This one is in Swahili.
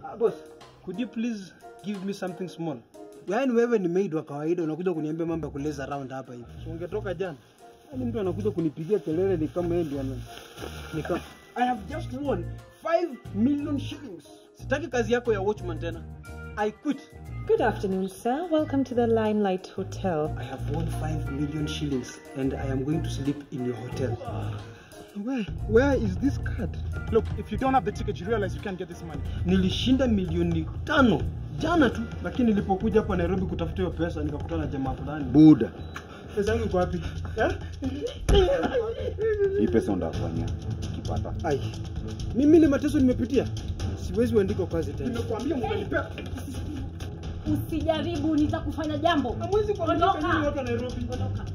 Ah, boss, could you please give me something small? Yaani wewe ni maid wa kawaida unakuja kuniambia mambo ya kuleza round hapa hivi. Si ungetoka jana. Yaani mtu anakuja kunipigia kelele ni kama yeye ndiye ana ni kama I have just won 5 million shillings. Sitaki kazi yako ya watchman tena. I quit. Good afternoon, sir. Welcome to the Limelight Hotel. I have won 5 million shillings and I am going to sleep in your hotel. Where, where is this card? Look, if you don't have the ticket, you realize you can't get this money. Nilishinda milioni tano jana tu, lakini nilipokuja hapa Nairobi kutafuta hiyo pesa nikakutana na jamaa fulani. Buda, Pesa yangu iko wapi? Eh? hii pesa ndafanya kipata. Ai, mimi ni mateso nimepitia, siwezi uandika kazi tena. Nimekuambia mtanipea. Usijaribu, nitakufanya jambo. Hamwezi kuandika Ondoka. nyinyi watu wa Nairobi. Ondoka.